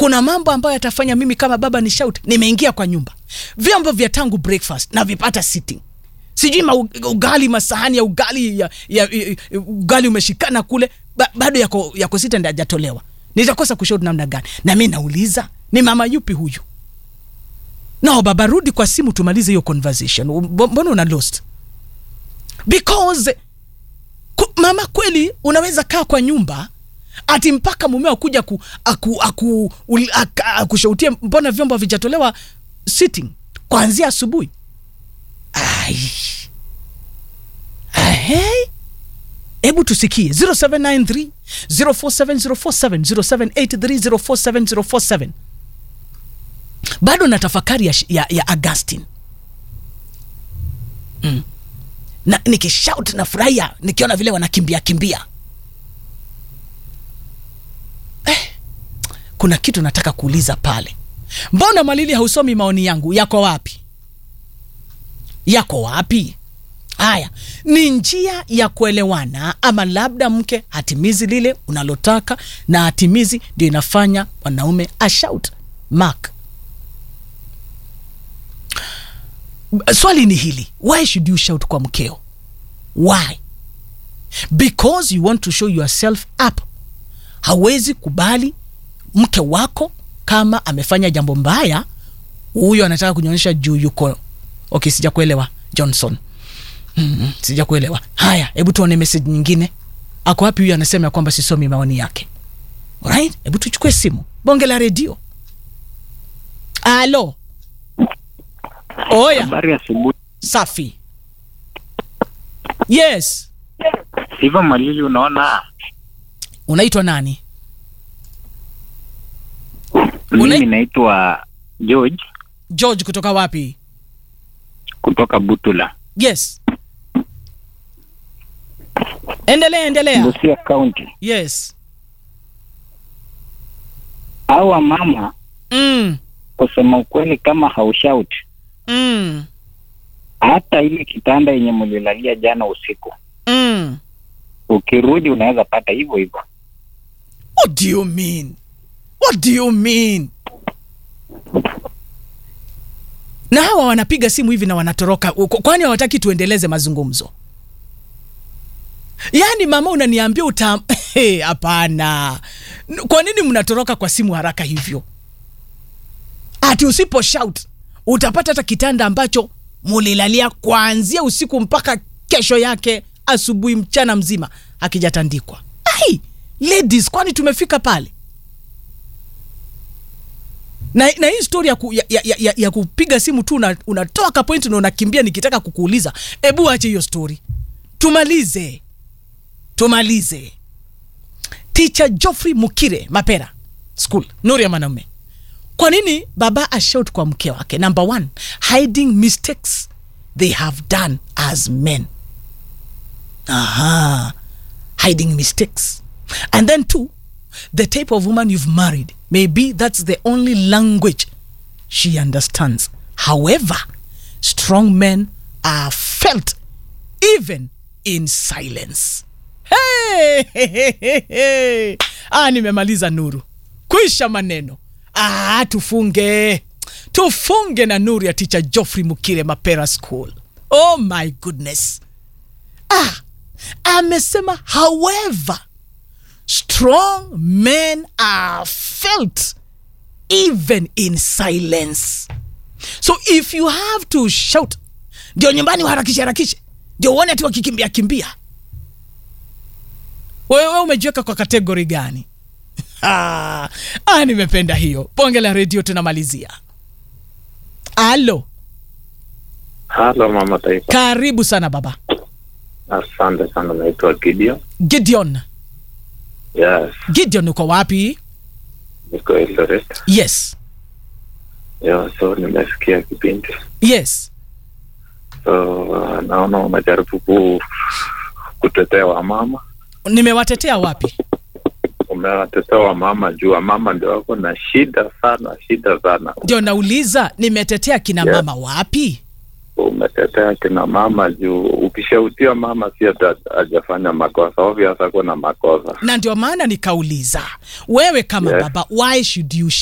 kuna mambo ambayo yatafanya mimi kama baba ni shout nimeingia kwa nyumba vyombo vya tangu breakfast na vipata sitting sijui ma ugali masahani ya ugali ya, ya, ya, ugali umeshikana kule ba, bado yako, yako sita ndi ajatolewa nitakosa kushauri namna gani na mi nauliza ni mama yupi huyu no baba rudi kwa simu tumalize hiyo conversation Mbo- mbona una lost because ku, mama kweli unaweza kaa kwa nyumba ati mpaka mumeo akuja ku, aku, aku, ul- aka- akushautie mbona vyombo havijatolewa sitting kuanzia asubuhi Ai. Ahei. hebu tusikie 0793 047047 0783 047047 bado na tafakari ya, ya, ya augustin mm. na nikishout na furahia nikiona vile wanakimbia kimbia eh, kuna kitu nataka kuuliza pale mbona mwalili hausomi maoni yangu yako wapi yako wapi haya ni njia ya kuelewana ama labda mke hatimizi lile unalotaka na hatimizi ndio inafanya mwanaume ashout mark swali ni hili why should you shout kwa mkeo why because you want to show yourself up hawezi kubali mke wako kama amefanya jambo mbaya huyo anataka kunyonyesha juu yuko okay sijakuelewa johnson mm, sijakuelewa haya hebu tuone message nyingine ako wapi huyu anasema ya kwamba sisomi maoni yake right hebu tuchukue simu bonge la redio alo oya Habari ya asubuhi. safi yes Hivyo Malili, unaona unaitwa nani mimi Una- naitwa George george kutoka wapi kutoka Butula, yes endelea endelea Busia County. yes Hawa mama, mm, kusema ukweli, kama haushout mm, hata ile kitanda yenye mlilalia jana usiku, mm. ukirudi unaweza pata hivyo hivyo. what do you mean what do you mean na hawa wanapiga simu hivi na wanatoroka Kwa- kwani hawataki tuendeleze mazungumzo yaani mama unaniambia uta Hey, hapana N- kwa nini mnatoroka kwa simu haraka hivyo ati usipo shout utapata hata kitanda ambacho mulilalia kuanzia usiku mpaka kesho yake asubuhi mchana mzima akijatandikwa ai ladies kwani tumefika pale na, na hii stori ya, ku, ya, ya, ya, ya, ya kupiga simu tu una- unatoa ka point na unakimbia nikitaka kukuuliza ebu ache hiyo stori tumalize tumalize ticha joffrey mukire mapera school nuri ya mwanaume kwa nini baba ashout kwa mke wake number one hiding mistakes they have done as men aha hiding mistakes and then two the type of woman you've married maybe that's the only language she understands however strong men are felt even in silence hey, hey, hey, hey, hey. ah nimemaliza nuru kwisha maneno ah tufunge tufunge na nuru ya ticha joffrey mukire mapera school oh my goodness ah amesema however strong men are felt even in silence so if you have to shout ndio nyumbani uharakishe harakishe ndio uone ati wakikimbia kimbia wewe umejiweka kwa kategori gani ah, ah, nimependa hiyo bonge la redio tunamalizia alo Halo mama taifa, karibu sana baba asante sana. Naitwa Gideon. gideon Yes, gideon uko wapi niko Eldoret. yes Yeah, so nimesikia kipindi, yes so uh, naona unajaribu ku kutetea wamama, nimewatetea wapi umewatetea wamama juu wamama ndio wako na shida sana, shida sana. ndio nauliza nimetetea kina Yeah. mama wapi Umetetea kina mama juu ukishautia mama si ati hajafanya makosa, obvious ako na makosa. na ndio maana nikauliza wewe kama Yes. baba why should you